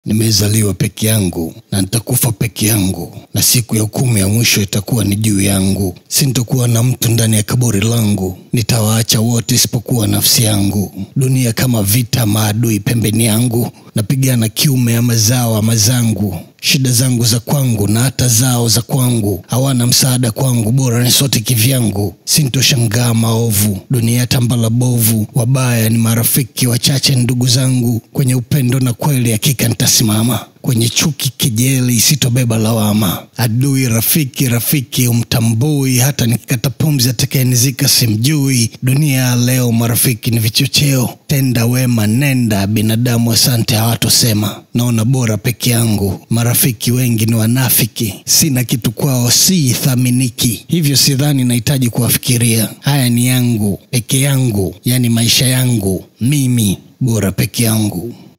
Nimezaliwa peke yangu na nitakufa peke yangu, na siku ya hukumu ya mwisho itakuwa ni juu yangu. Sintokuwa na mtu ndani ya kaburi langu, nitawaacha wote isipokuwa nafsi yangu. Dunia kama vita, maadui pembeni yangu, napigana kiume ama zao ama zangu shida zangu za kwangu na hata zao za kwangu, hawana msaada kwangu, bora ni sote kivyangu. Sintoshangaa maovu, dunia tambala bovu, wabaya ni marafiki wachache, ndugu zangu. Kwenye upendo na kweli, hakika nitasimama kwenye chuki, kejeli, sitobeba lawama. Adui rafiki, rafiki umtambui, hata nikikata pumzi atakayenizika simjui. Dunia ya leo, marafiki ni vichocheo. Tenda wema, nenda binadamu, asante hawatosema. Naona bora peke yangu, marafiki wengi ni wanafiki. Sina kitu kwao, si thaminiki, hivyo sidhani nahitaji kuwafikiria. Haya ni yangu peke yangu, yani maisha yangu mimi, bora peke yangu.